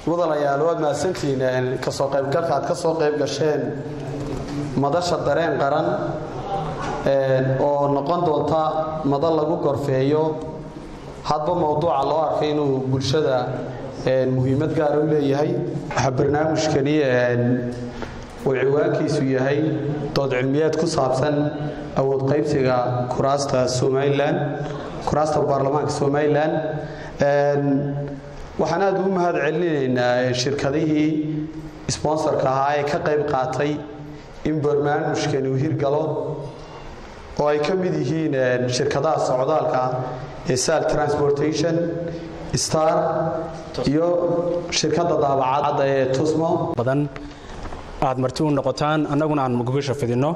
mudanayaal waad mahadsantihiin kasoo qaybgalka aad ka soo qayb gasheen madasha dareen qaran oo noqon doonta madal lagu gorfeeyo hadba mowduuca loo arkay inuu bulshada muhiimad gaara u leeyahay waxaa barnaamijkani uu ciwaankiisu yahay dood cilmiyeed ku saabsan awood qaybsiga kuraasta somalilan kuraasta baarlamaanka somalilan waxaan aad ugu mahad celinaynaa shirkadihii sponsorka ahaa ee ka qayb qaatay in barnaamijkani uu hirgalo oo ay ka mid yihiin shirkadaha socdaalka ee sal transportation star iyo shirkadda daabacadda ee tusmo badan aad marti u noqotaan annaguna aan gogasha fidinno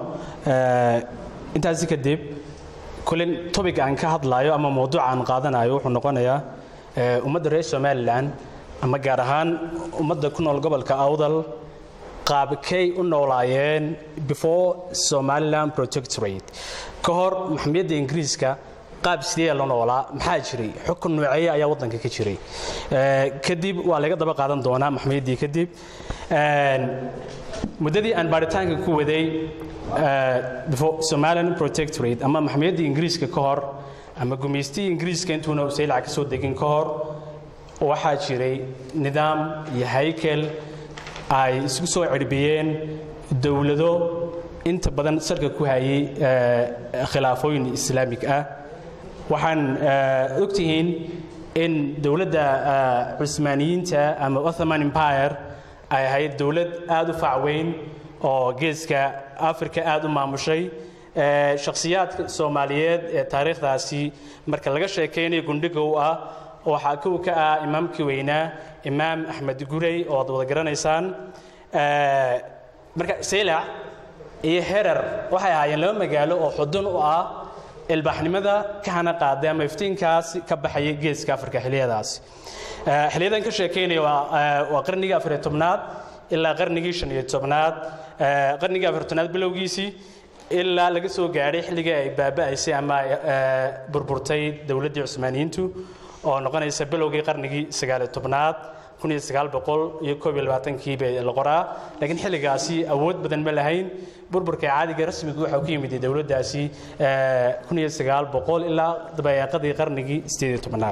intaasi kadib kulin tobic aan ka hadlaayo ama mawduuca aan qaadanayo wuxuu noqonayaa ummadda reer somalilan ama gaar ahaan ummadda ku nool gobolka awdal qaabkay u noolaayeen before somaliland protectorate ka hor maxamiyadda ingiriiska qaab sidee la noolaa maxaa jiray xukun nooceeye ayaa waddanka ka jiray kadib waa laga daba qaadan doonaa maxamiyaddii kadib muddadii aan baaritaanka ku waday before somaliland protectorate ama maxamiyaddii ingiriiska ka hor ama gumaystigii ingiriiska intuuna usaylaca ka soo degin ka hor waxaa jiray nidaam iyo haykel ay isku soo cirbiyeen dowlado inta badan salka ku hayay khilaafooyin islaamig ah waxaan ogtihiin in dowladda cusmaaniyiinta ama ottoman empire ay ahayd dowlad aad u facweyn oo geeska africa aad u maamushay shakhsiyaadka soomaaliyeed ee taariikhdaasi marka laga sheekaynayo gundhiga u ah waxaa kow ka ah imaamkii weynaa imaam axmed gurey oo ad wada garanaysaan marka saylac iyo herar waxay ahaayeen laba magaalo oo xudun u ah ilbaaxnimada ka hana qaaday ama iftiinkaas ka baxayay geeska afrika xiliyadaasi xiliyadan ka sheekaynaya waa qarnigii afariyo tobnaad ilaa qarnigii shan iyo tobnaad qarnigii afariyo tobnaad bilowgiisii ilaa laga soo gaadhay xilligii ay baaba'aysay ama burburtay dowladdii cusmaaniyiintu oo noqonaysa bilowgii qarnigii sagaaliyo tobnaad kun iyo sagaal boqol iyo koob iyo labaatankii bay la qoraa laakiin xilligaasi awood badan ma lahayn burburka caadiga rasmigu waxaa ku yimid dowladdaasi kun iyo sagaal boqol ilaa dabayaaqadii qarnigii sideed iyo tobnaad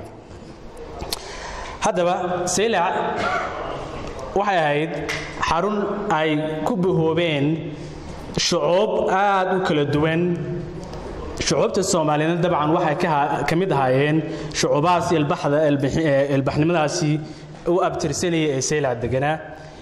haddaba saylac waxay ahayd xarun ay ku bahoobeen shucuub aad u kala duwan shucuubta soomaaliyeed dabcan waxay ka mid ahaayeen shucuubahaas ilbaxnimadaasi u abtirsanaya ee saylac deganaa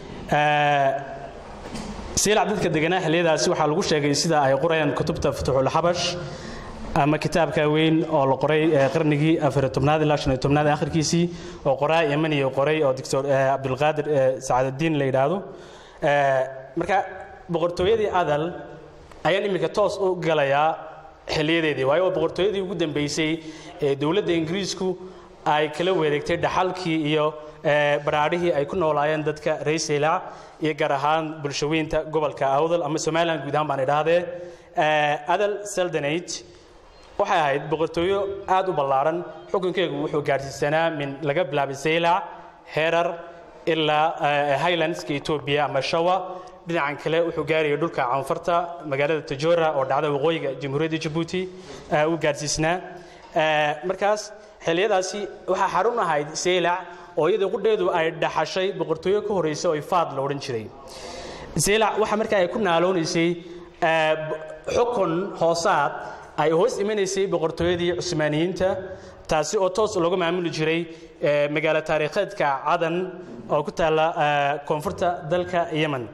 saylac dadka deganaa xilliyadaasi waxaa lagu sheegay sida ay qorayaan kutubta futuxulxabash ama kitaabka weyn oo la qoray qarnigii afariyo tobnaad ilaa shan iyo tobnaad akhirkiisii oo qoraa yemaniyo qoray oo doctor cabdulqaadir sacaadadiin la yidhaahdo marka boqortooyadii adal ayaan iminka toos u galayaa xiliyadeedii waayo waa boqortooyadii ugu dambeysay ee dowladda ingiriisku ay kala wareegtay dhaxalkii iyo baraadhihii ay ku noolaayeen dadka reer saylac iyo gaar ahaan bulshaweynta gobolka awdal ama somaliland guud ahaan baan idhaahdee adal seldanate waxay ahayd boqortooyo aad u ballaaran xukunkeegu wuxuu gaadhsiisanaa min laga bilaabay saylac herar ilaa highlandska etoobiya ama shawa dhinacan kale wuxuu gaarayay dhulka canfarta magaalada tajora oo dhacda waqooyiga jamhuuriyadda jabuuti uu gaadhsiisnaa markaas xilliyadaasi waxaa xarun ahayd saylac oo iyada qudheedu ay dhaxashay boqortooyo ka horreysa oo ifaad la odhan jiray saylac waxa markaa ay ku naaloonaysay xukun hoosaad ay hoos imanaysay boqortooyadii cusmaaniyiinta taasi oo toos looga maamuli jiray magaalo taariikheedka cadan oo ku taalla koonfurta dalka yemen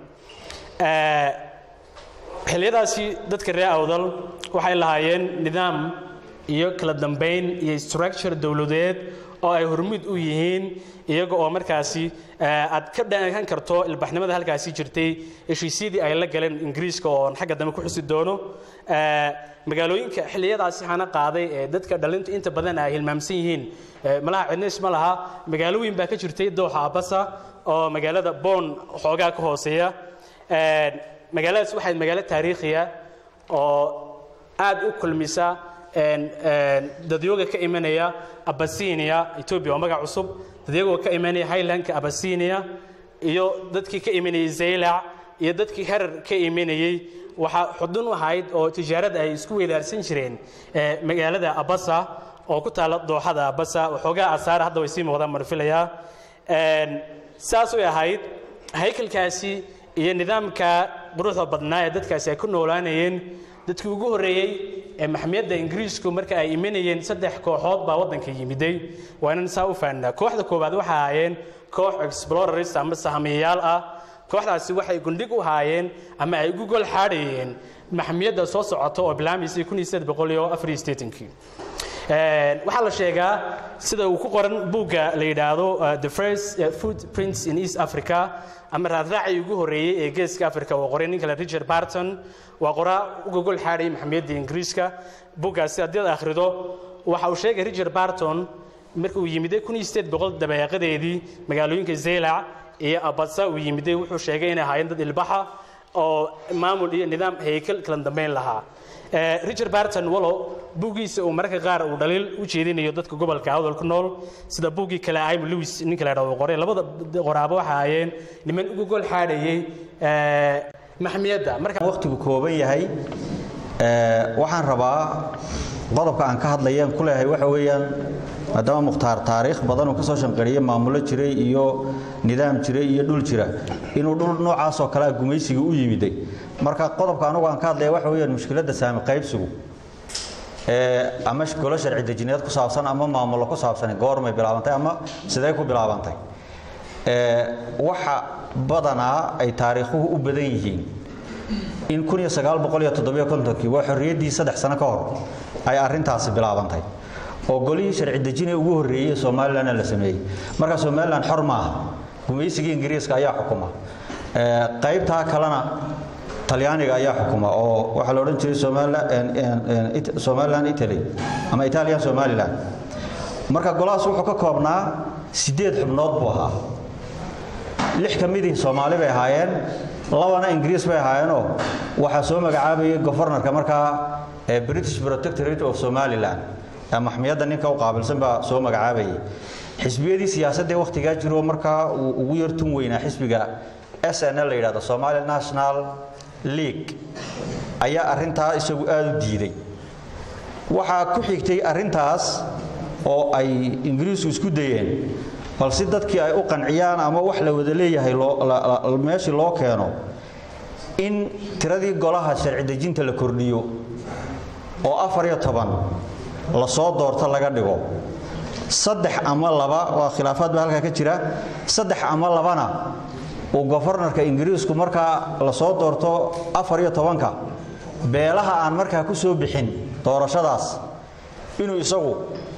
xilliyadaasi dadka reer awdal waxay lahaayeen nidaam iyo kala dambayn iyo structure dowladeed oo ay hormuud u yihiin iyaga oo markaasi aad ka dhankan karto ilbaxnimada halkaasi jirtay heshiisyadii ay la galeen ingiriiska oo xagga dambe ku xusi doono magaalooyinka xilliyadaasi hana qaaday ee dadka dhalintu inta badan ay hilmaamsan yihiin malaha cidnays ma laha magaalo weyn baa ka jirtay dooxa abasa oo magaalada boon xoogaa ka hooseeya magaaladaas waxayd magaalo taariikhiya oo aad u kulmisa dadyooga ka imanaya abasinia etoobiya waa magac cusub dadyagoo ka imanaya highlandka abasinia iyo dadkii ka imanayay zaylac iyo dadkii herar ka imanayey waxaa xudun u ahayd oo tijaarada ay isku weydaarsan jireen magaalada abasa oo ku taalla dooxada abasa waxoogaa asaara hadda way sii muuqdaan marfilayaa saas way ahayd haykalkaasi iyo nidaamka quruxda badnaa ee dadkaasi ay ku noolaanayeen dadkii ugu horreeyey ee maxmiyadda ingiriisku marka ay imanayeen saddex kooxood baa waddanka yimiday waa inaan saa u fahnaa kooxda koowaad waxay ahaayeen koox explorers ama sahamiyayaal ah kooxdaasi waxay gundhig u haayeen ama ay ugu gol xaadhayeen maxmiyadda soo socota oo bilaamaysay kii waxaa la sheegaa sida uu ku qoran buugga la yidhaahdo the first footprints in east africa ama raadraacii ugu horreeyey ee geeska africa oo qoray nin kale richard barton waa qoraa uga gol xaadhayay maxmiyadda ingiriiska buuggaasi haddii ad akhrido waxa uu sheegay richard barton marka uu yimiday dabeeqadeedii magaalooyinka zeylac iyo abasa uu yimiday wuxuu sheegay inay ahaayeen dad ilbaxa oo maamul iyo nidaam haykal kala dambayn lahaa richard barton wallow buuggiisa uu mararka qaar uu dhaliil u jeedinayo dadka gobolka awdal ku nool sida buuggii kale aym lewis ninka la ydhahdo qoray labada qoraabo waxa ahaayeen niman uga gol xaadhayay maxmiyadda marka waqtigu kooban yahay waxaan rabaa qodobka aan ka hadlayaan ku leeyahay waxa weeyaan maadaama mukhtaar taariikh badan uu ka soo shanqariyey maamulo jiray iyo nidaam jiray iyo dhul jira inuu dhul noocaasoo kalea gumaysiga u yimiday marka qodobka anugu aan ka hadlaya waxa weeyaan mushkiladda saami qaybsigu ama golo sharci dejineed ku saabsan ama maamulo ku saabsan goormay bilaabantay ama sidee ku bilaabantay waxa badanaa ay taariikhuhu u badan yihiin in kii waa xorriyaddii saddex sano ka hor ay arrintaasi bilaabantay oo golihii sharci dejine ugu horreeyey somalilanna la sameeyey marka somalilan xor maaha gumaysigii ingiriiska ayaa xukuma qaybtaa kalena talyaaniga ayaa xukuma oo waxaa la odhan jiray somalilan italy ama italian somalilan marka golahaas wuxuu ka koobnaa siddeed xubnood buu ahaa lix ka midii soomaali bay ahaayeen labana ingiriis bay ahaayeenoo waxaa soo magacaabayay gofornarka markaa british protectorate of somaliland maxmiyadda ninka u qaabilsan baa soo magacaabayay xisbiyadii siyaasadee wakhtigaa jiro markaa uu ugu yartun weynaa xisbiga s n la yidhahdo somali national league ayaa arrintaa isagu aada u diiday waxaa ku xigtay arrintaas oo ay ingiriisku isku dayeen bal si dadkii ay u qanciyaan ama wax la wada leeyahay meeshii loo keeno in tiradii golaha sharci dejinta la kordhiyo oo afar iyo toban lasoo doorto laga dhigo saddex ama laba waa khilaafaad baa halkaa ka jira saddex ama labana uu gofornarka ingiriisku markaa lasoo doorto afar iyo tobanka beelaha aan markaa ku soo bixin doorashadaas inuu isagu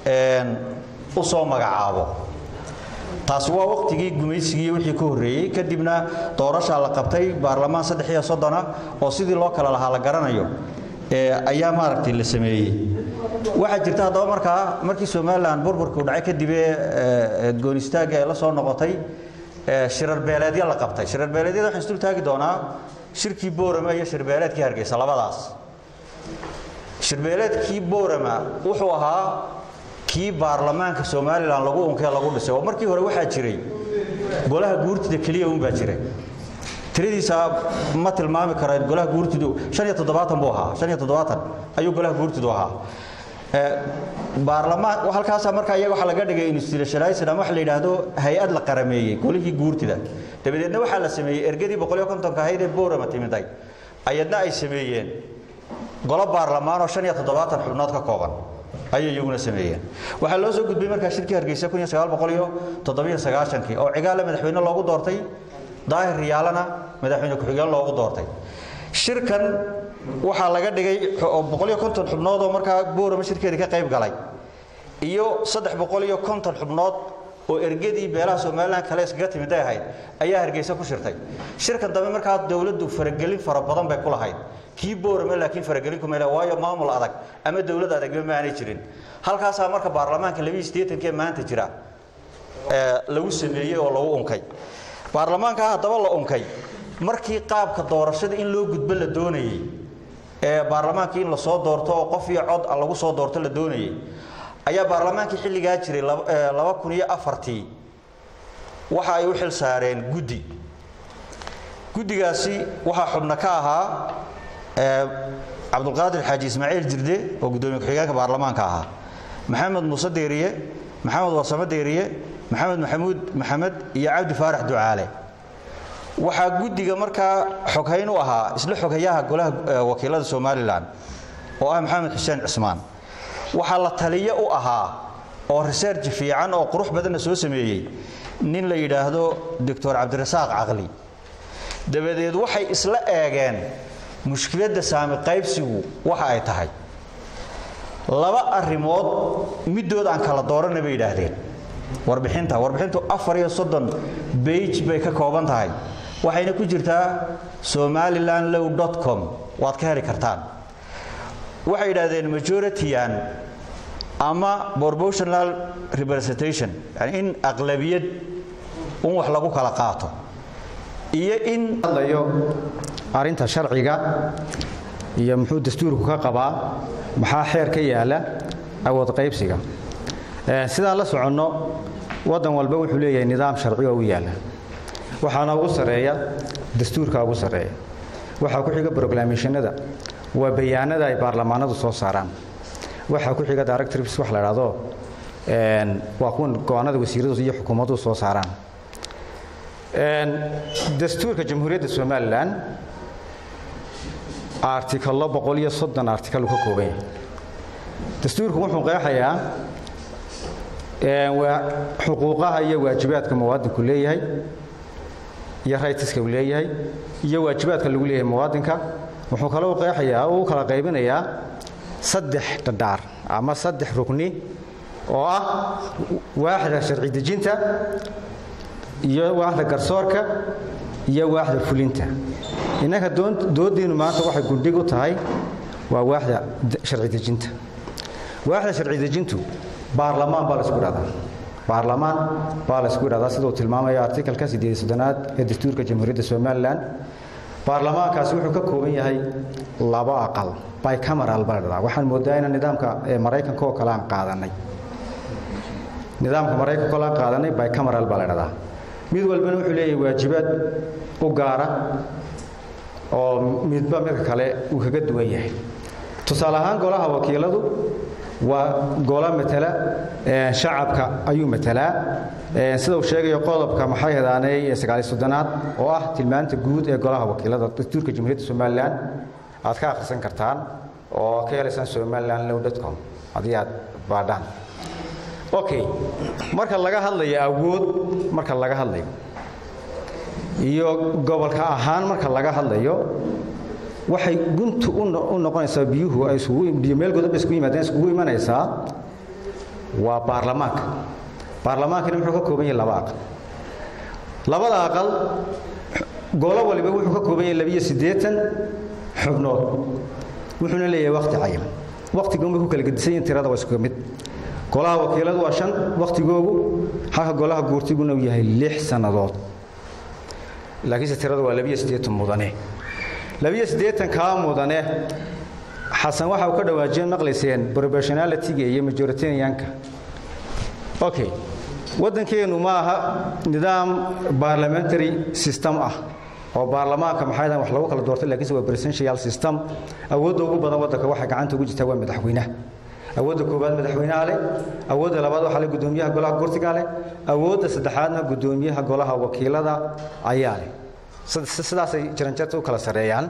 u soo magacaabo taasi waa waqtigii gumaysigii wixii ka horreeyey kadibna doorashaa la qabtay baarlamaan saddex iyo soddona oo sidii loo kala lahaa la garanayo ayaa maaragtay la sameeyey waxaa jirta haddaba markaa markii somalilan burburkuu dhacay kadibee goonistaagga ay la soo noqotay shirarbeeleedya la qabtay shirarbeeleedyada waxaan isdul taagi doonaa shirkii boorama iyo shirbeeleedkii hargeysa labadaas shirbeeleedkii boorama wuxuu ahaa kii baarlamaanka somalilan lagu unkee lagu dhisay oo markii hore waxaa jiray golaha guurtida keliya unbaa jiray tiradiisa ma tilmaami kara golaha guurtidu buu ahaa ayuu golaha guurtidu ahaa baarlamaan halkaasa markaa iyaga waxaa laga dhigay institutionalized ama waxa la yidhaahdo hay-ad la qarameeyey golihii guurtida dabadeedna waxaa la sameeyey ergadii boqoliyo kontonka ahayd ee boorama timiday ayadna ay sameeyeen golo baarlamaan oo shan iyo toddobaatan xubnood ka kooban ayay iyaguna sameeyeen waxaa loo soo gudbay markaa shirkii hargeysa kun iyo sagaal boqol iyo toddobiyo sagaashankii oo cigaale madaxweyne loogu doortay daahir riyaalana madaxweyne ku-xigeen loogu doortay shirkan waxaa laga dhigay boqoliyo konton xubnood oo markaa boorama shirkeedii ka qayb galay iyo saddex boqol iyo konton xubnood oo ergadii beelaha somalilan kale iskaga timid ay ahayd ayaa hargeysa ku shirtay shirkan dambe markaa dowladdu faragelin fara badan bay ku lahayd kii boorama laakiin faragelin kuma le waayo maamul adag ama dowlad adagba ma aanay jirin halkaasaa marka baarlamaanka labiiyo siddeetankee maanta jira lagu sameeyey oo lagu unkay baarlamaankaa haddaba la unkay markii qaabka doorashada in loo gudbo la doonayey ee baarlamaankii in lasoo doorto oo qof iyo cod lagu soo doorto la doonayay ayaa baarlamaankii xilligaa jiray laba kun iyo afartii waxa ay u xil saareen guddi guddigaasi waxaa xubno ka ahaa cabdulqaadir xaaji ismaaciil jirde oo guddoomiye ku-xigeenka baarlamaanka ahaa maxamed muuse deeriye maxamed warsamo deeriye maxamed maxamuud maxamed iyo cabdi faarax ducaale waxaa guddiga markaa xoghayn u ahaa isla xoghayaha golaha wakiilada somalilan oo ah maxamed xuseen cismaan waxaa la taliyo u ahaa oo research fiican oo qurux badanna soo sameeyey nin la yidhaahdo doctor cabdirasaaq caqli dabadeed waxay isla eegeen mushkiladda saami qaybsigu waxa ay tahay laba arrimood middood aan kala dooranna bay yidhaahdeen warbixinta warbixintu afar iyo soddon bage bay ka kooban tahay waxayna ku jirtaa somaliland low dot com waad ka heli kartaan waxay yidhaahdeen majority-an ama proportional representation yani in aqlabiyad un wax lagu kala qaato iyo in hadlayo arrinta sharciga iyo muxuu dastuurku ka qabaa maxaa xeer ka yaala awood qaybsiga sidaan la soconno waddan walba wuxuu leeyahay nidaam sharci oo u yaala waxaana ugu sarreeya dastuurka ugu sarreeya waxaa ku xiga broclamationada waa bayaanada ay baarlamaanadu soo saaraan waxaa ku xiga directrips wax la idhaahdo waa kuwan go-aanada wasiiradu iyo xukuumaduhu soo saaraan dastuurka jamhuuriyadda somalilan artikalo boqol iyo soddon artikal uu ka kooban yahay dastuurku wuxuu qeexayaa xuquuqaha iyo waajibaadka muwaadinku leeyahay iyo raytiska uu leeyahay iyo waajibaadka lagu leeyahay muwaadinka wuxuu kaloo qeexayaa oo u kala qaybinayaa saddex dhadhaar ama saddex rugni oo ah waaxda sharci dejinta iyo waaxda garsoorka iyo waaxda fulinta innanka dooddiinu maanta waxay gundhig u tahay waa waaxda sharci dejinta waaxda sharci dejintu baarlamaan baa laisku idhahdaa baarlamaan baa laysku idhahdaa sida uu tilmaamaya artikalka siddeed soddonaad ee dastuurka jamhuuriyadda somalilan baarlamaankaasi wuxuu ka kooban yahay laba aqal bicameral baa la dhahdaa waxaan moodaa inaan nidaamka maraykanka oo kale aan qaadanay nidaamka maraykanka oo kale aan qaadanay bicameral baa la dhahdaa mid walbana wuxuu leeyahay waajibaad u gaara oo midba midka kale uu kaga duwan yahay tusaale ahaan golaha wakiiladu waa golo matala shacabka ayuu matalaa sida uu sheegayo qodobka maxay hadaanay sagaaliy soddonaad oo ah tilmaanta guud ee golaha wakiilada dastuurka jamhuuriyadda somalilan aad ka akhrisan kartaan oo ka helaysaan somaliland low com haddii aad baadhaan okay marka laga hadlayo awood marka laga hadlayo iyo gobolka ahaan marka laga hadlayo waxay guntu u noqonaysaa biyuhu ay isugu meel godob isku yimaadeen iskugu imanaysaa waa baarlamaanka baarlamaankana muxuu ka kooban yahay laba aqal labada aqal golo waliba wuxuu ka kooban yahay labiyo siddeetan xubnood wuxuuna leeyahay wakhti cayiman wakhtigoon bay ku kala gedisan yihin tirada waa isku mid golaha wakiiladu waa shan wakhtigoogu halka golaha guurtiguna uu yahay lix sannadood laakiinse tiradu waa labiyo siddeetan mudane labiyo siddeetan kaa mudane xasan waxa uu ka dhawaajiyeen maqlayseen proportionalityga iyo majoritarianka okay waddankeennu ma aha nidaam parliamentary system ah oo baarlamaanka maxay wax lagu kala doortay laakiinse waa presidential system awoodda ugu badan waddanka waxay gacanta ugu jirtaa waa madaxweynaha awoodda koowaad madaxweynaha leh awoodda labaad waxaa leh guddoomiyaha golaha gurtiga leh awoodda saddexaadna guddoomiyaha golaha wakiilada ayaa leh sidaasay jaranjarta u kala sareeyaan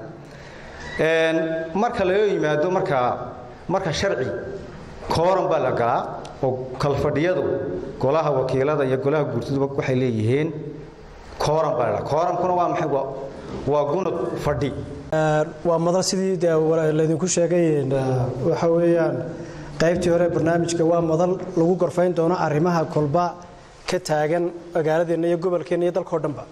marka laga yimaado marka marka sharci kooran baa la galaa oo kalfadhiyadu golaha wakiilada iyo golaha guurtiduba waxay leeyihiin kooran baa la koorankuna waa maxay waa gunad fadhi waa madal sidii laydinku sheegay waxa weeyaan qaybtii hore barnaamijka waa madal lagu gorfayn doono arrimaha kolba ka taagan magaaladeenna iyo gobolkeenna iyo dalkao dhanba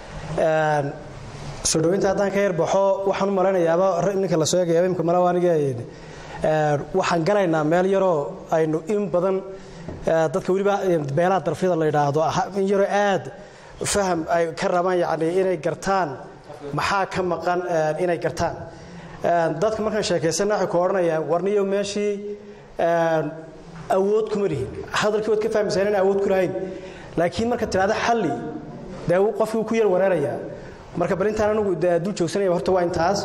soo dhaweynta haddaan ka yarbaxo waxaan u malaynayaaba ninka la soo eegaya imka malaw aniga waxaan galaynaa meel yaroo aynu in badan dadka weliba beelaha darfyada la yidhaahdo in yaroo aad faham ay ka rabaan yacni inay gartaan maxaa ka maqan inay gartaan dadka markaan sheekaysana waxay ku odhanayaan warniyo meeshii awood kuma lihin hadalkii waad ka fahmaysaa inaan awood ku lahayn laakiin marka tidhahda xalli dee qofkii ku yar wareerayaa marka bal intaan anigu dul joogsanaya horta waa intaas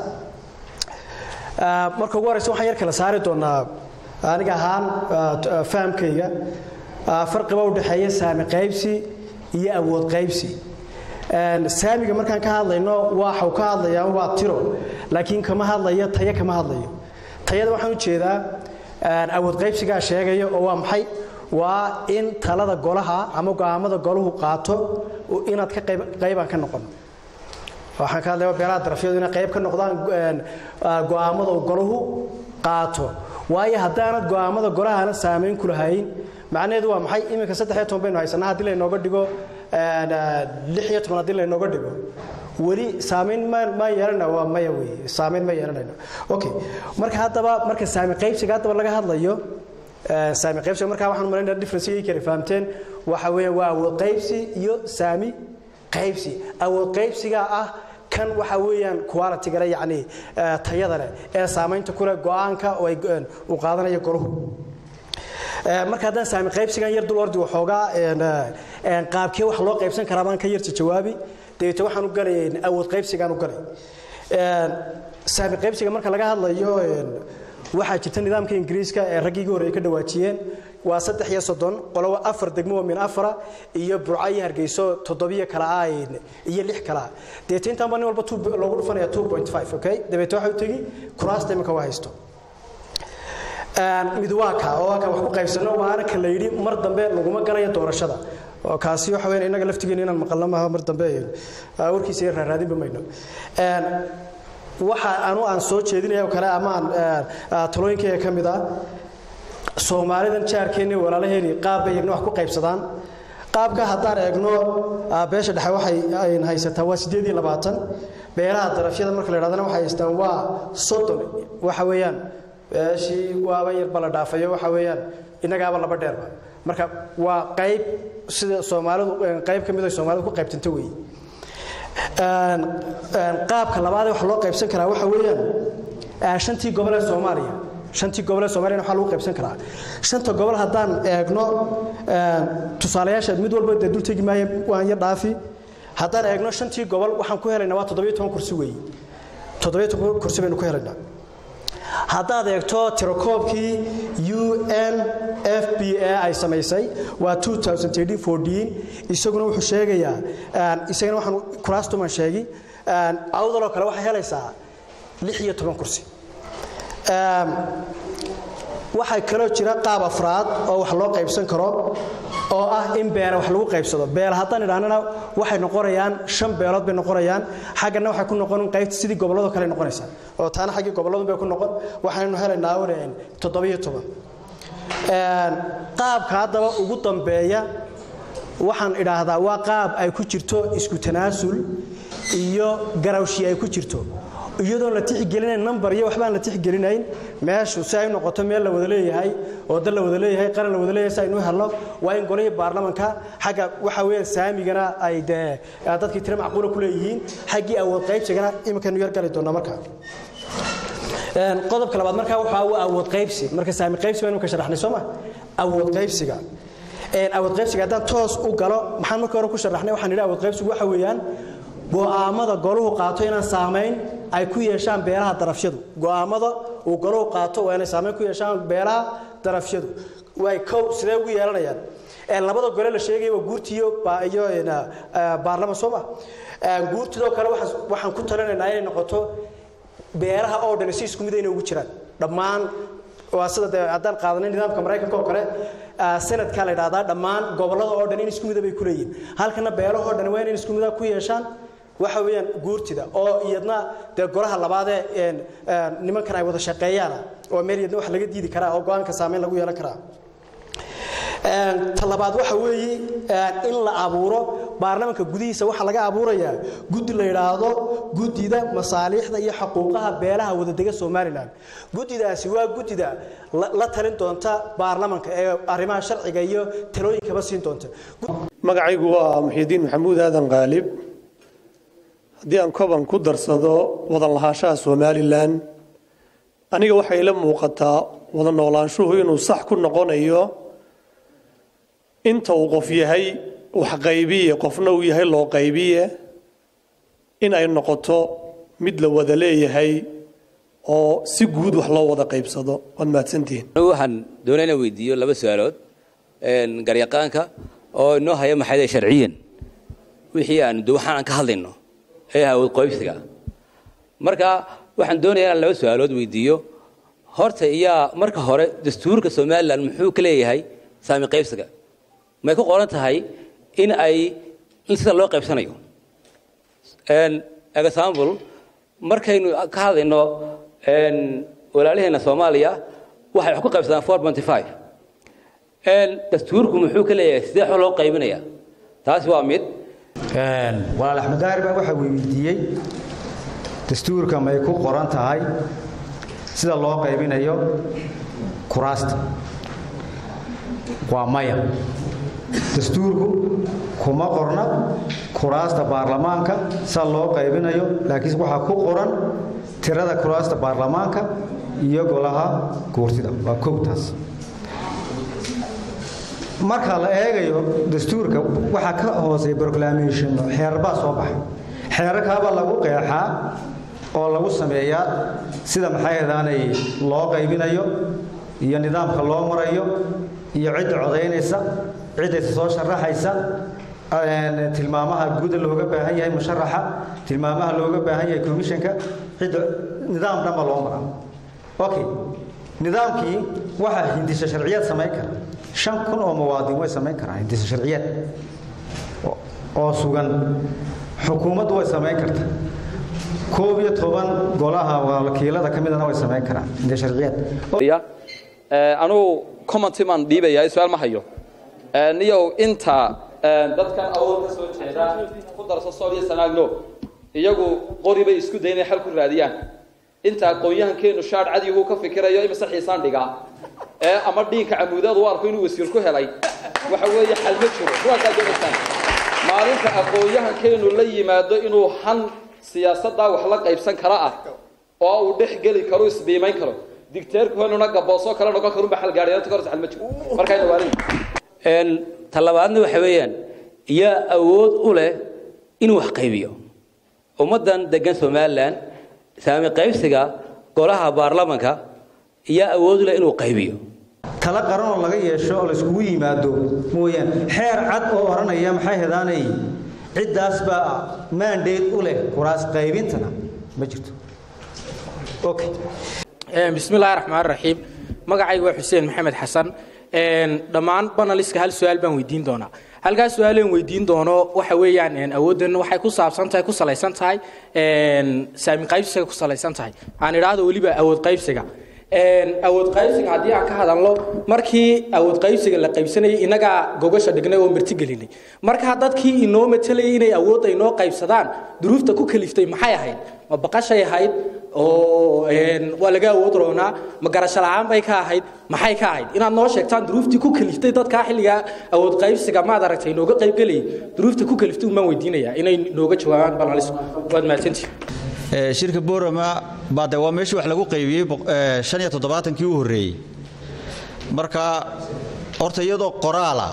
marka ugu horeysa waxaan yar kala saari doonaa aniga ahaan fahamkayga farqiba u dhexeeya saami qaybsi iyo awood qaybsi saamiga markaan ka hadlayno waxau ka hadlayaa waa tiro laakiin kama hadlayo tayo kama hadlayo tayada waxaan u jeedaa awood qaybsigaa sheegaya oo waa maxay waa in talada golaha ama go'aamada golahu qaato inaad ka qaybaan ka noqon waxaan ka hadlaya beelaha darafyadu inay qayb ka noqdaan go'aamada golahu qaato waayo haddaanad go'aamada golahana saamayn ku lahayn macnaheedu waa maxay iminka saddex iyo toban baynu haysanaa haddii laynooga dhigo lix iyo toban haddii laynooga dhigo weli saamayn ma yeelana waa maya wey saamayn ma yeelanayno okay marka haddaba marka saami qaybsiga haddaba laga hadlayo saami qaybsiga markaa waxaan malaynaya differencegay kale fahamteen waxa weeye waa awood qaybsi iyo saami qaybsi awood qaybsiga ah kan waxa weeyaan qualitygale yacni tayada leh ee saamaynta ku leh go'aanka oo ay uu qaadanayo golahu marka haddaan saami qaybsigan yar dul ordi waxoogaa qaabkee wax loo qaybsan karaa baan ka yarta jawaabi dabeete waxaan u galay awood qaybsigaan u galay saami qaybsiga marka laga hadlayo waxaa jirta nidaamka ingiriiska ee raggii hore ay ka dhawaajiyeen waa saddex iyo soddon qolobo afar degmo oo min afara iyo burco iyo hargeyso toddobiyo kala ah iyo lix kala ah dabeete intaan baa nin walba loogu dhufanaya two point five okay dabeete waxa u tegi kuraasta iminka waa haysto mid waa ka oo waa ka wax ku qaybsano waana ka la yidhi mar dambe laguma galayo doorashada oo kaasi waxa weyn innaga laftigeena inaan maqalno maaha mar dambe warkiisa yar raaraadinba mayno waxa anu aan soo jeedinaya oo kale ama aan talooyinkayga ka mid ah soomaalidan jaarkeenni walaalaheeni qaab bay iyagna wax ku qaybsadaan qaabka haddaan eegno beesha dhexe waxay haysataa waa siddeed iyo labaatan beelaha darafyada marka la yidhahdana waxay haystaan waa soddon waxa weeyaan beeshii waaba yarba la dhaafayo waxa weeyaan innagaaba laba dheerba marka waa qayb sida soomaalidu qayb ka mid ay soomaalidu ku qaybtanta weeye qaabka labaad ee wax loo qaybsan karaa waxa weeyaan shantii gobol ee soomaaliya shantii gobol ee soomaaliyana waxaa lagu qaybsan karaa shanta gobol haddaan eegno tusaalayaasha mid walba dee dul tegi maayo waan yar dhaafi haddaan eegno shantii gobol waxaan ku helaynaa waa toddobiyo toban kursi weeye toddobiyo toban kursi baynu ku helaynaa haddaad eegto tirakoobkii u n f b a ay samaysay waa isaguna wuxuu sheegayaa isagana waxaan kuraastuman sheegi awdaloo kale waxay helaysaa lix iyo toban kursi waxaa kaloo jira qaab afraad oo wax loo qaybsan karo oo ah in beela wax lagu qaybsado beela haddaan idhahnana waxay noqonayaan shan beelood bay noqonayaan xaggana waxay ku noqon qaybta sidii gobolladoo kale noqonaysa oo taana xaggii gobolladun bay ku noqon waxaynu helaynaa wn toddobiyo toban qaabka haddaba ugu dambeeya waxaan idhaahdaa waa qaab ay ku jirto isku tanaasul iyo garawshi ay ku jirto iyadoon la tixgelinayn number iyo waxbaan la tixgelinayn meeshu si ay noqoto meel la wada leeyahay oo dal la wada leeyahay qaran la wada leeyahay si aynu helno waa in golihii baarlamanka xagga waxa weeyaan saamigana ay dee dadkii tiro macquula ku leeyihiin xaggii awood qaybsigana iminkaynu yar gali doonaa markaa qodobka labaad markaa waxaa waa awood qaybsi marka saami qaybsi baynu ka sharaxnay soo ma awood qaybsiga awood qaybsiga haddaan toos u galo maxaan markii hore ku sharaxnay waxaan idhi awood qaybsigu waxa weeyaan go'aamada goluhu qaato inaan saamayn ay ku yeeshaan beelaha darafyadu go'aamada uu goluhu qaato waa inay saamayn ku yeeshaan beelaha darafyadu way kow sidee ugu yeelanayaan labada gole la sheegaya waa guurtiyo iyo baarlaman soo ma guurtidoo kale waxaan ku talinaynaa inay noqoto beelaha oo dhan si isku mid inay ugu jiraan dhammaan waa sida dee haddaan qaadanay nidaamka maraykanka oo kale sanadkaa la idhahdaa dhammaan gobollada oo dhan in isku mida bay ku leeyihin halkana beelahoo dhan waa inay isku mida ku yeeshaan waxa weeyaan guurtida oo iyadna dee golaha labaadee nimankan ay wada shaqeeyaana oo meel iyadna wax laga diidi karaa oo go-aanka saameyn lagu yeelan karaa ta labaad waxa weeye in la abuuro baarlamanka gudihiisa waxaa laga abuurayaa guddi la yidhaahdo guddida masaaliixda iyo xuquuqaha beelaha wadadega somalilan guddidaasi waa guddida la talin doonta baarlamanka ee arrimaha sharciga iyo talooyinkaba siin doonta magacaygu waa muxiidiin maxamuud aadan qaalib haddii aan koban ku darsado wadan lahaanshaha somalilan aniga waxay ila muuqataa wada noolaanshuhu inuu sax ku noqonayo inta uu qof yahay wax qaybiye qofna uu yahay loo qaybiye in ay noqoto mid la wada leeyahay oo si guud wax loo wada qaybsado waad mahadsantihiin anigu waxaan doonaa inaan weydiiyo laba su-aalood garyaqaanka oo inoo haya maxay sharciyan wixii aan de waxaan aan ka hadlayno ee awood qoybsiga marka waxaan doonayaa inaan laba su-aalood weydiiyo horta iyaa marka hore dastuurka somalilan muxuu ka leeyahay saami qaybsiga may ku qoran tahay in ay in sida loo qaybsanayo example markaynu ka hadlayno walaalaheena soomaaliya waxay wax ku qaybsadaan four ponty five dastuurku muxuu ka leeyahay sidee xo loo qaybinaya taasi waa mid walaal axmed daahir baa waxaa weydiiyey dastuurka may ku qoran tahay sida loo qaybinayo kuraasta waa maya dastuurku kuma qorna kuraasta baarlamaanka sida loo qaybinayo laakiin waxaa ku qoran tirada kuraasta baarlamaanka iyo golaha guurtida waa kowtaas marka la eegayo dastuurka waxaa ka hooseeya proclamation xeerbaa soo baxay xeerarkaabaa lagu qeexaa oo lagu sameeyaa sida maxay ahdaanay loo qaybinayo iyo nidaamka loo marayo iyo cidda codaynaysa ciddaysa soo sharaxaysa tilmaamaha guuda looga baahan yahay musharaxa tilmaamaha looga baahan yahay commissionka cidda nidaam dhanba loo maraa okay nidaamkii waxaa hindisa sharciyaad samayn kara shan kun oo muwaadin way samayn karaan hindisa sharciyaad oo sugan xukuumaddu way samayn karta koob iyo toban golaha wakiilada ka midana way samayn karaan hindisa sharciyaad anugu commenty maan dhiibayaa su-aal ma hayo niyow inta dadkan awood ka soo jeeda ku darso sool iyo sanaagno iyagu qori bay isku day inay xal ku raadiyaan inta aqoon-yahankeenu shaadh cadigu ka fikirayo imise xiisaan dhigaa ee ama dhiinka camuudaad u arko inuu wasiir ku helay waxa weeye xal ma jiro kuwaasaa doonaysaan maalinta aqoon-yahankeenu la yimaado inuu han siyaasaddaa wax la qaybsan kara ah oo uu dhex geli karo isbiimayn karo digteerkuhenuna gaboosoo kale noqon karunba xalgaadhiyanta ka hor xal ma jiro markayna waalin talabaadna waxa weeyaan yaa awood u leh inuu wax qaybiyo ummaddan degan somalilan saami qaybsiga golaha baarlamanka yaa awood u leh inuu qaybiyo tala qaran oo laga yeesho oo layskugu yimaado mooyaan xeer cad oo odhanaya maxay hedaanay ciddaas baa maandeed u leh kuraas qaybintana ma jirto okay bismi illaahi raxmaan raxiim magacayga waa xuseen maxamed xasan dhammaan banaliska hal su-aal baan weydiin doonaa halkaas su-aaleen weydiin doono waxa weeyaan awooddan waxay ku saabsan tahay ku salaysan tahay saami qaybsiga ku salaysan tahay aan idhaahdo weliba awood qaybsiga awood qaybsiga haddii aan ka hadalno markii awood qaybsiga la qaybsanayay innagaa gogasha dhignay oo martigelinay markaa dadkii inoo matalayay inay awoodda inoo qaybsadaan duruufta ku kaliftay maxay ahayd ma baqashay ahayd oo waa laga awood roonaa ma garasho la-aan bay ka ahayd maxay ka ahayd inaad noo sheegtaan duruuftii ku kaliftay dadkaa xilligaa awood qaybsiga maad aragtay inooga qaybgelayay duruufta ku kaliftay umaan weydiinayaa inay nooga jawaabaan banalisku waad mahadsantihi shirka borama baa de waa meeshii wax lagu qaybiyey shan iyo toddobaatankii u horreeyey marka horta iyadoo qoraala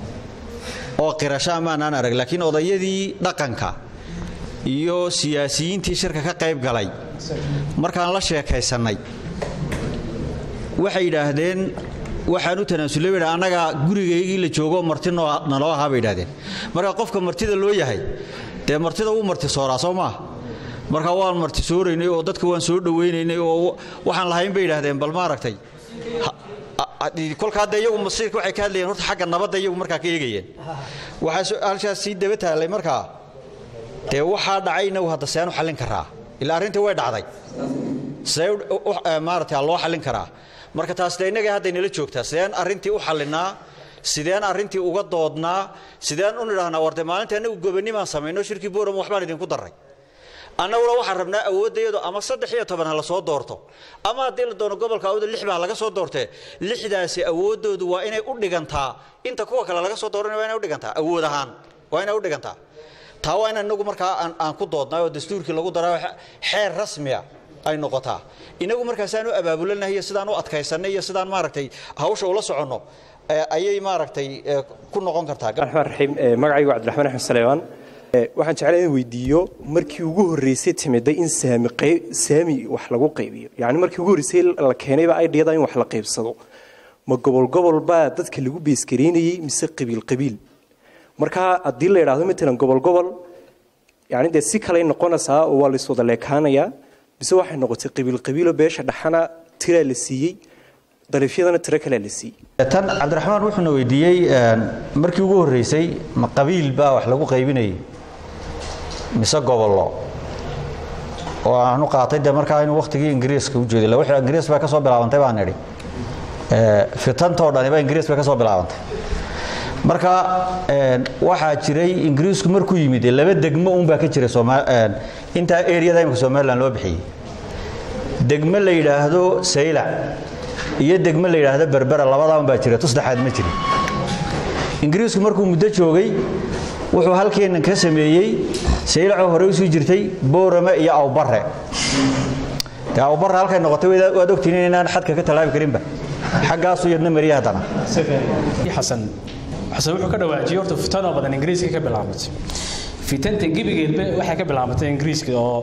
oo qirasho amaanaan arag laakiin odayadii dhaqanka iyo siyaasiyiintii shirka ka qayb galay markaan la sheekaysannay waxay yidhaahdeen waxaan u tanaasulay bay annaga gurigaygii la joogo marti naloo ahaa bay yidhahdeen marka qofka martida loo yahay dee martida wuu marti sooraa soo maaha marka waan marti sooraynay oo dadka waan soo dhawaynaynay oo waxaan lahayn bay yidhaahdeen bal maaragtay kolkaa dee iyagu masiirka waxay ka hadlayeen horta xagga nabadda iyagu markaa ka eegayeen waxaa halkaas sii daba taallay markaa dee waxaa dhacayna hadda seenu xallin karaa ilaa arrintii way dhacday see maaragtay loo xallin karaa marka taas dee innaga hadday nala joogtaa sideen arrintii u xallinaa sideen arrintii uga doodnaa sideen u nidhahnaa warde maalinta annagu gobanimaan samayno shirkii boram waxbaan idinku darray annaguna waxaan rabnaa awooddayadu ama saddex iyo toban ha la soo doorto ama haddii la doono gobolka awooda lix baa laga soo doortee lixdaasi awooddoodu waa inay u dhigantaa inta kuwa kale laga soo dooranaya waa inay u dhigantaa awood ahaan waa inay u dhigantaa taa waa in inagu markaa aan ku doodnay oo dastuurkii lagu daraa xeer rasmiya ay noqotaa inagu markaasaan u abaabulanahay iyo sidaan u adkaysanay iyo sidaan maaragtay hawsha ula soconno ayay maaragtay ku noqon kartaa raxmaan raxiim magacaygu cabdiraxmaan axmed saleebaan waxaan jeclay in weydiiyo markii ugu horreysay timiday in saami saami wax lagu qaybiyo yacni markii ugu horreysay la keenayba aidhiyada in wax la qaybsado ma gobol gobol baa dadka lagu beesgareynayey mise qabiil qabiil marka haddii la yidhaahdo matalan gobol gobol yani dee si kaley noqonaysaa oo waa laiswada leekaanayaa mise waxay noqotay qabiil qabiilo beesha dhaxana tiraa la siiyey dariifyadana tiro kalea la siiyey tan cabdiraxmaan wuxuuna weydiiyey markii ugu horreysay ma qabiil baa wax lagu qaybinayay mise gobollo oo aanu qaatay de markaa inuu wakhtigii ingiriiska u jeeday wixii ingiriis bay ka soo bilaabantay baan idhi fitantoo dhaniba ingiriis bay ka soo bilaabantay marka waxaa jiray ingiriisku markuu yimid laba degmo uunbaa ka jiray intaa eriyada imika somalilan loo bixiyey degmo la yidhaahdo saylac iyo degmo la yidhaahdo berbera labadaa unbaa jira tu saddexaad ma jirin ingiriisku markuu muddo joogay wuxuu halkeennan ka sameeyey saylacoo hore usii jirtay boorame iyo awbare dee awbare halkay noqotay waad ogtiin inaan xadka ka tallaabi karinba xaggaasu yadna mariya haddana xasan xasan wuxuu ka dhawaajiyey horta fitanoo badan ingiriiska ka bilaabatay fitanta gebigeedba waxay ka bilaabatay ingiriiska oo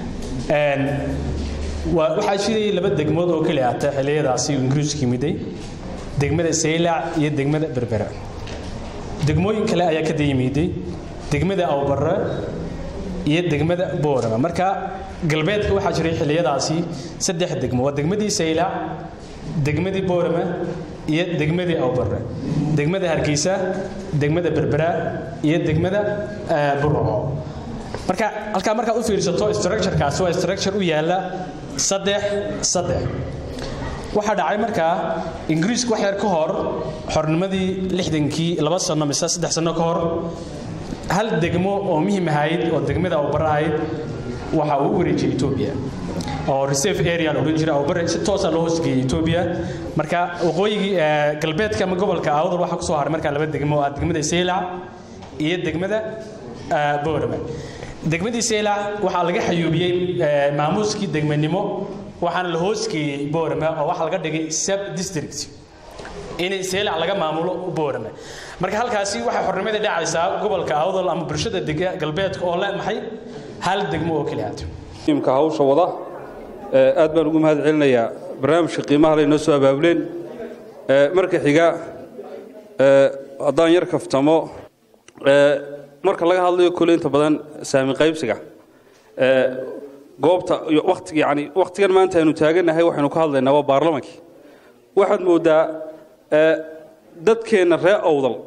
waxaa jiray laba degmood oo keli ata xilliyadaasi ingiriisku yimiday degmada saylac iyo degmada berbera degmooyin kale ayaa ka dayimiday degmada awbarre iyo degmada boorama marka galbeedka waxaa jiray xilliyadaasi saddex degmo waa degmadii saylac degmadii boorama iyo degmadii awbarre degmada hargeysa degmada berbera iyo degmada burco marka halkaa markaad u fiirsato structurekaasi waa structure u yaala saddex saddex waxaa dhacay markaa ingiriisku wax yar ka hor xornimadii lixdankii laba sano mise saddex sano ka hor hal degmo oo muhim ahayd oo degmada awbare ahayd waxa uu u wareejiyey etoobiya oo reserve area la odhan jiray awbare si toosa loo hoosgeeyey etoobiya marka waqooyigii galbeedka ama gobolka awdal waxaa kusoo haray markaa laba degmo ah degmada saylac iyo degmada boorama degmadii saylac waxaa laga xayuubiyey maamuuskii degmanimo waxaana la hoosgeeyey boorama oo waxaa laga dhigay sub district inay saylac laga maamulo boorama marka halkaasi waxay xornimadii dhacaysaa gobolka awdal ama bulshada galbeedka oo le maxay hal degmo oo keliya imka hawsha wada aad baan ugu mahad celinayaa barnaamijka qiimaha laynoo soo abaabuleen marka xiga haddaan yar kaftamo marka laga hadlayo kole inta badan saami qaybsiga goobta wati yani wakhtigan maanta aynu taagannahay waxaynu ka hadlaynaa waa baarlamankii waxaad mooddaa dadkeenna ree awdal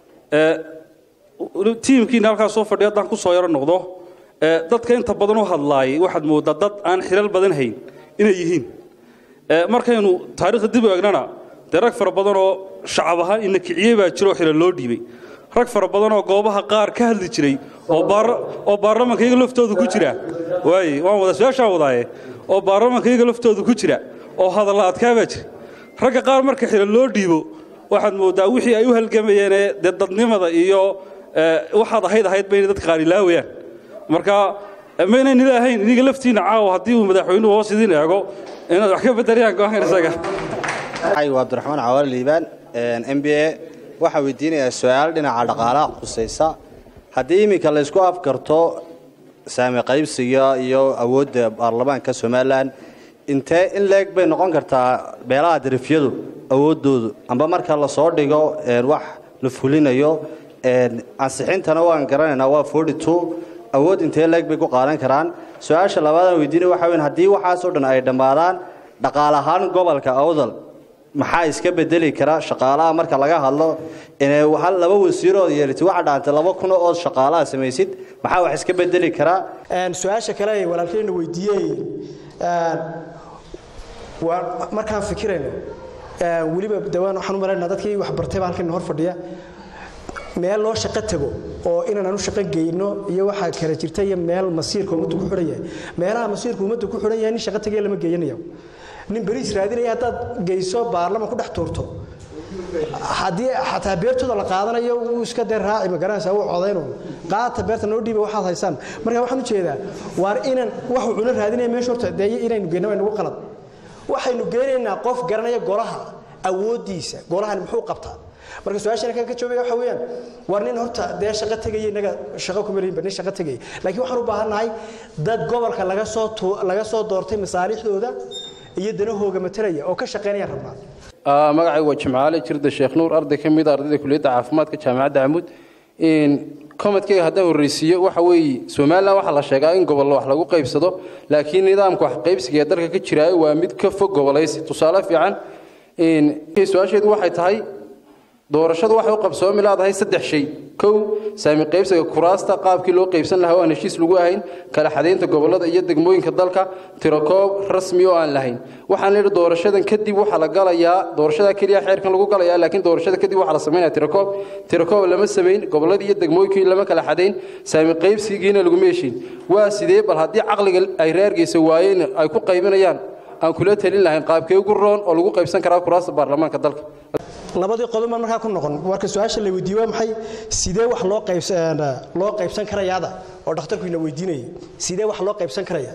tiimkiina halkaas soo fadhiya haddaan ku soo yaro noqdo dadka inta badan u hadlaayay waxaad mooddaa dad aan xilal badan hayn inay yihiin markaynu taariikhda dib u eegnana dee rag fara badan oo shacab ahaan ina kiciyey baa jiro oo xilal loo dhiibay rag fara badan oo goobaha qaar ka hadli jiray oo baarlamanka iyaga laftooda ku jira waaye waan wada su-aashaan wadaaye oo baarlamanka iyaga laftooda ku jira oo hadalla adkaa baa jira ragga qaar marka xilal loo dhiibo waxaad mooddaa wixii ay u halgamayeenee dee dadnimada iyo waxaad ahayd ahayd bayna dadka qaar ilaawayaan marka maynan ilaahayn iniga laftiina caawa haddii uu madaxweynuhu hoos idiin eego inaad wax ka bedelayaan go-aankan isaga waa abdiraxmaan cawaale liibaan m b a waxaa weydiinayaa su-aal dhinaca dhaqaalaha khusaysa haddii iminka laysku afgarto saami qaybsiga iyo awoodda baarlamaanka somalilan intee in leeg bay noqon kartaa beelaha darifyadu awooddoodu amba marka lasoo dhigo wax la fulinayo ansixintana waan garanaynaa waa awood intee leeg bay ku qaadan karaan su-aasha labaadaan weydiinaya waxa weyn haddii waxaasoo dhan ay dhammaadaan dhaqaal ahaan gobolka awdal maxaa iska bedeli kara shaqaalaha marka laga hadlo inay laba wasiirood yeelati waxa dhaantay laba kun oo shaqaalaha samaysid maxaa wax iska bedeli karaa su-aasha kale ay walaalkeyna weydiiyey markaan fikirayno weliba dawaan waxaan u malaynaa dadkii wax bartayba halkan hor fadhiya meel loo shaqo tago oo inaan u shaqo geyno iyo waxaa kala jirta iyo meel masiirka ummaddu ku xidhan yahay meelaha masiirka ummaddu ku xidhan yahay nin shaqo tagaya lama geeyanayo nin beriis raadinaya haddaad geyso baarlaman ku dhex tuurto haddii xataa beertooda la qaadanayo wuu iska dee raaci magaranaysaa wuu codayno qaata beerta noo dhiiba waxaad haysaan marka waxaan u jeedaa waar inaan waxuu cuno raadinaya meesha horta dee inaynu geyno waa nagu qalad waxaynu geynaynaa qof garanaya golaha awooddiisa golahani muxuu qabtaa marka su-aashan kan ka joogaya waxa weeyaan war nin horta dee shaqo tegaya innaga shaqo kuma leeyinba nin shaqo tegaya laakiin waxaan u baahannahay dad gobolka laga soo tu- laga soo doortay masaalixdooda iyo danahooga matalaya oo ka shaqaynayaan rabnaa magacaygu waa jimcaale jirda sheekh nuur arday ka mid a ardayda kuliyadda caafimaadka jaamacadda camud komadkayga haddaan horreysiiyo waxa weeye somalilan waxaa la sheegaa in gobollo wax lagu qaybsado laakiin nidaamka wax qaybsiga ee dalka ka jiraayo waa mid ka fog gobolaysi tusaale fiican su-aasheedu waxay tahay doorashadu waxay u qabsoomi leedahay saddex shay kow saami qaybsiga kuraasta qaabkii loo qaybsan lahaa oo aan heshiis lagu ahayn kala xadaynta gobollada iyo degmooyinka dalka tirakoob rasmi oo aan lahayn waxaan leehi doorashadan kadib waxaa la galayaa doorashada keliya xeerkan lagu galayaa laakiin doorashada kadib waxaa la samaynaya tirakoob tirakoob lama samayn gobolladii iyo degmooyinkii lama kala xadayn saami qaybsigiina laguma heshin waa sidee bal haddii caqliga ay reergeysa waayeen ay ku qaybinayaan aan kula talin lahayn qaabkee ugu roon oo lagu qaybsan karaa kuraasta baarlamaanka dalka labadii qodob baan markaa ku noqon marka su-aasha la weydiiye waa maxay sidee wax loo qaybsan loo qaybsan karayaada oo dhakhtarku ina weydiinayay sidee wax loo qaybsan karaya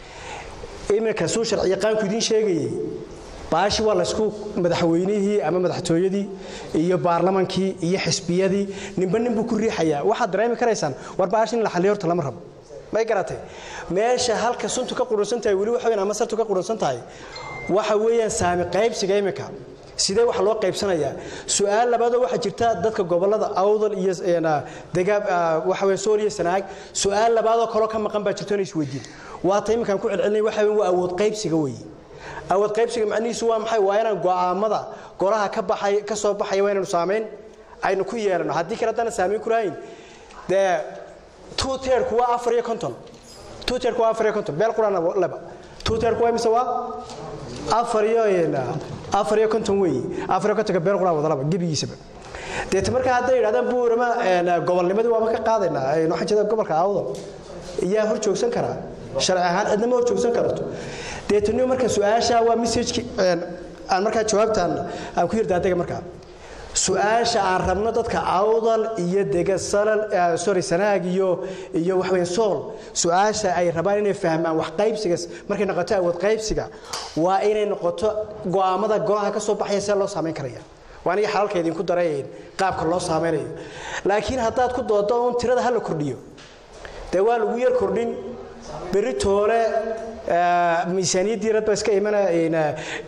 iminka suu sharci yaqaanku idiin sheegayay baashi waa laysku madaxweynihii ama madaxtooyadii iyo baarlamankii iyo xisbiyadii ninba nin buu ku riixayaa waxaad dareemi karaysaan war baashi in la xalliyo horta lama rabo may garatay meesha halka suntu ka qudhunsan tahay weli waxa weyn ama sartu ka qudhunsan tahay waxa weeyaan saami qaybsiga iminka sidee wax loo qaybsanayaa su-aal labaadoo waxaa jirta dadka gobolada awdal iyo degaab waxa weyn sool iyo sanaag su-aal labaadoo kaloo ka maqan baa jirto inay isweydiin waata iminkaan ku celcelinay waxa weyn waa awood qaybsiga weeye awood qaybsiga macnihiisu waa maxay waa inaan go'aamada golaha ka baxay ka soo baxaya waa inaynu saamayn aynu ku yeelano haddii kale haddana saamayn ku lahayn dee two tierku waa afar iyo konton two tierku waa afar iyo konton beel quraan leba two tierku waa mise waa afar iyo afar iyo konton weeye afar iyo kontonka beel quraan wadalaba gebigiisaba deeta markaa hadday yidhahdaan buurama gobolnimadii waaba ka qaadaynaa waxaan jeeda gobolka awdal iyaa hor joogsan karaa sharci ahaan cidnama hor joogsan karto deetaniyo marka su-aasha waa messageki aan markaa jawaabtaan aan ku yirdaadega markaa su-aasha aan rabno dadka awdal iyo dega salal sorry sanaag iyo iyo wax weyn sool su-aasha ay rabaan inay fahmaan wax qaybsiga markay noqoto awood qaybsiga waa inay noqoto go'aamada golaha ka soo baxaya see loo saamayn karaya waa aniga xalalka idinku darayn qaabka loo saameynayo laakiin haddaad ku doodo un tirada ha la kordhiyo dee waa lagu yar kordhin berri toole miisaaniyaddii rad baa iska imanaya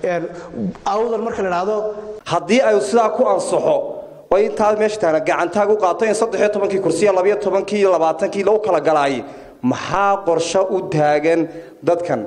awdal marka la idhaahdo haddii ay sidaa ku ansaxo oo intaa meesha taana gacantaag u qaato in saddexiyo tobankii kursiya labayo tobankii iyo labaatankii lagu kala galaayay maxaa qorsho u taagan dadkan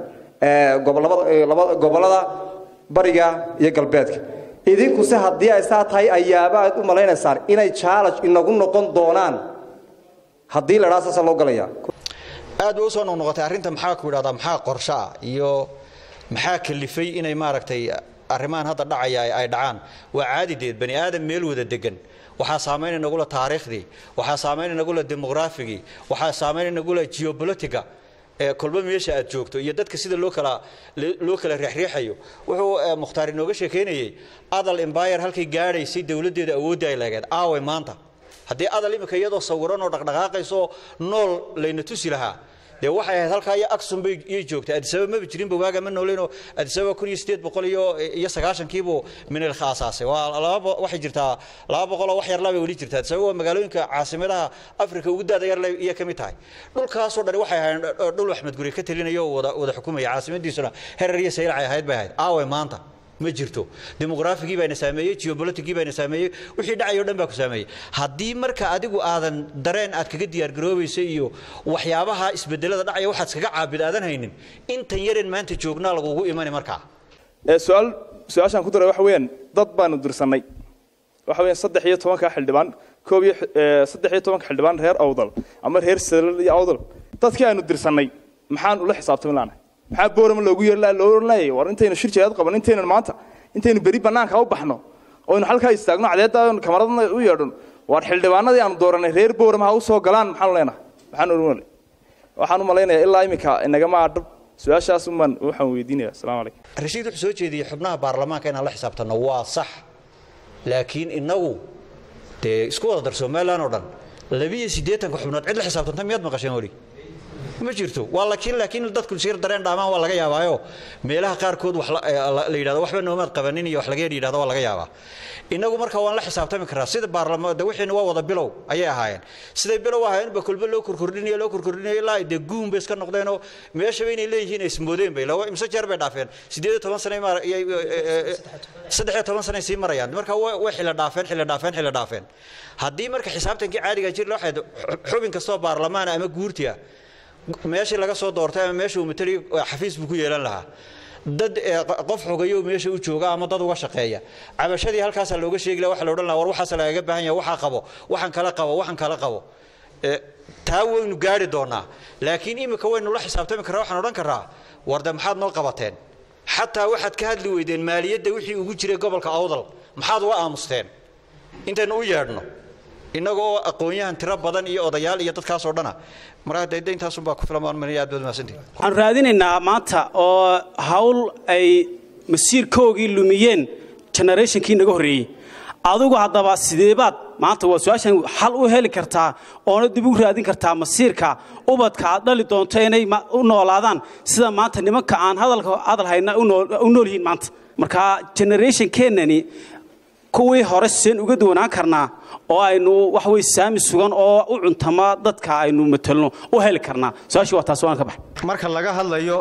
gobollada bariga iyo galbeedka idinkuse haddii ay saa tahay ayaaba aad u malaynaysaan inay challenge inagu noqon doonaan haddii la dhaa saasa loo galaya aad bay usoo noqnoqotay arrinta maxaa ku idhahdaa maxaa qorsho ah iyo maxaa kalifay inay maaragtay arrimahan hadda dhacaya ay dhacaan waa caadideed bani aadam meel wada degan waxaa saamayn inagula taariikhdii waxaa saamayn inagula demograafigii waxaa saamayn inagula geopolitica ee kolba meesha aad joogto iyo dadka sida loo kala loo kala reexreexayo wuxuu mukhtaar inooga sheekeynayay adal empire halkay gaadhaysay dowladdeeda awoodda ay leegeed aaway maanta haddii adal imika iyadoo sawiran oo dhaqdhaqaaqayso nool layna tusi lahaa dee waxay ahayd halkaa iyo aksum bay iyay joogtay adisababa maba jirinba waaga ma nooleynoo adisababa kun iyo sideed boqol iyo iyo sagaashankiibuu minilka aasaasay waa laba waxay jirtaa laba boqoloo wax yarlaa bay weli jirtaa adisababa waa magaalooyinka caasimadaha afrika ugu daada yarle iyo ka mid tahay dhulkaasoo dhani waxay ahayd dhul axmed guri ka talinayo oo wada wada xukumaya caasimadiisuna herer iyo saylacay ahayd bay ahayd aaway maanta ma jirto demograafigii baana saameeyey geopoliticgii baana saameeyey wixii dhacayo dhan baa ku saameeyey haddii marka adigu aadan dareen aad kaga diyaargaroobaysa iyo waxyaabaha isbedelada dhacaya waxaad iskaga caabid aadan haynin intan yareen maanta joognaa lagugu imani markaa su-aal su-aashaan ku daray waxa weeyaan dad baanu dirsannay waxa weeyaan saddex iyo tobanka xildhibaan koob iyo saddex iyo tobanka xildhibaan reer awdal ama reer salal iyo awdal dadkii aynu dirsannay maxaan ula xisaabtami laanahay maxaa boorama loogu yeeri loo oran leeyahay war intaynu shir jihaad qaban intaynan maanta intaynu beri bannaanka u baxno oynu halkaa istaagno cadeedda kamaradna u yeedhno war xildhibaanadii aanu dooranay reer boorama ha u soo galaan maxaanu leenahay maxaan oran waxaan u malaynayaa ilaa iminka inagama adhab su-aashaas umaan waxaan weydiinaya asalaamu calaykum rashiid wuxuu soo jeediyey xubnaha baarlamaanka inaan la xisaabtanno waa sax laakiin innagu dee isku wada dar somalilan oo dhan labiyo siddeetanka xubnood cid la xisaabtanta miyaad maqasheen weli ma jirto waa laakiin laakiin dadku sir dareen dhaamaan waa laga yaabaayo meelaha qaarkood wax la la yidhahdo waxba noomaad qabanin iyo wax laga yidhahdo waa laga yaabaa innagu marka waan la xisaabtami karaa sida baarlamaanka wixiina waa wada bilow ayay ahaayeen siday bilow ahaayeen ba kulba loo korkordhinayo loo korkordhinayo ilaa ay dee guun bay iska noqdeenoo meeshaba inay leeyihiin ay ismoodeen bay lawa imse jeer bay dhaafeen siddeed iyo toban sane saddex iyo toban sane sii marayaan marka way xilla dhaafeen xilla dhaafeen xilla dhaafeen haddii marka xisaabtankii caadiga jir loo xeedo xubin kastoo baarlamaan ama guurti ah meeshii laga soo doortay ama meesha uu matali xafiis buu ku yeelan lahaa dad qof xogayo meesha u jooga ama dad uga shaqeeya cabashadii halkaasaa looga sheegi laha waxa la odhan laha war waxaas lagaga baahan yahay waxaa qabo waxaan kala qabo waxaan kala qabo taa waynu gaari doonaa laakiin imika waynu la xisaabtami karraa waxaan odhan karraa warde maxaad noo qabateen xataa waxaad ka hadli weydeen maaliyadda wixii ugu jiray gobolka awdal maxaad uga aamusteen intaynu u yeedhno innaga oo aqoon-yahan tiro badan iyo odayaal iyo dadkaasoo dhana markaa dee intaasunbaa ku filan baan manaya aad baad mahadsantihin waxaan raadinaynaa maanta oo hawl ay masiirkoogii lumiyeen generationkii naga horreeyey adigu haddaba sideebaad maanta waa su-aashan xal u heli kartaa oona dib u raadin kartaa masiirka ubadka aad dhali doonto inay u noolaadaan sida maanta nimanka aan hadalka hadal hayna u nool yihiin maanta marka generationkeennani kuwii hore seen uga duwanaan karnaa oo aynu wax wey saami sugan oo u cuntama dadka aynu matelno u heli karnaa su-aashii waa taas waan ka baxay marka laga hadlayo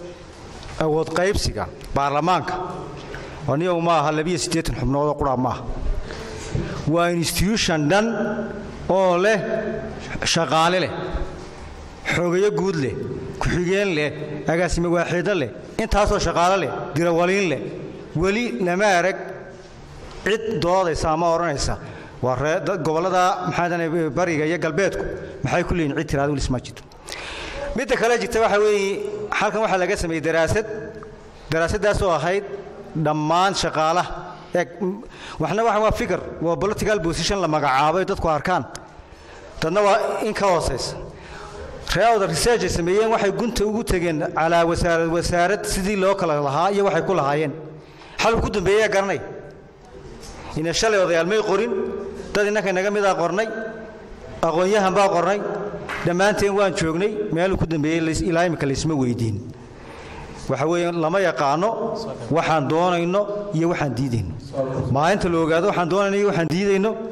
awood qaybsiga baarlamaanka aniyow ma aha labiyo siddeetan xubnood oo qura maaha waa institution dhan oo leh shaqaale leh xogayo guud leh ku-xigeen leh agaasime waaxiido leh intaasoo shaqaale leh dirawaliin leh weli lama arag cid doodaysa ama odhanaysa waa ree gobollada maxaa bariga iyo galbeedku maxay ku leeyihin cid tiraada wilis ma jirto midda kale jirta waxa weeye halkan waxaa laga sameeyey daraasad daraasaddaasoo ahayd dhammaan shaqaalaha eeg waxna waxa waa fikir waa political position la magacaabo ay dadku arkaan dadna waa in ka hoosaysa reawda research ay sameeyeen waxay gunta ugu tegeen calaa wasaarad wasaarad sidii loo kala lahaa iyo waxay ku lahaayeen xalku ku dambeeyaa garanay ina shalay odayaal may qorin dad innanka naga midaa qornay aqoon-yahan baa qornay dhammaanteen waan joognay meeluu ku dambeeyey ilaa imika laysma weydiin waxa weeye lama yaqaano waxaan doonayno iyo waxaan diidayno maalinta la ogaado waxaan doonayno iyo waxaan diidayno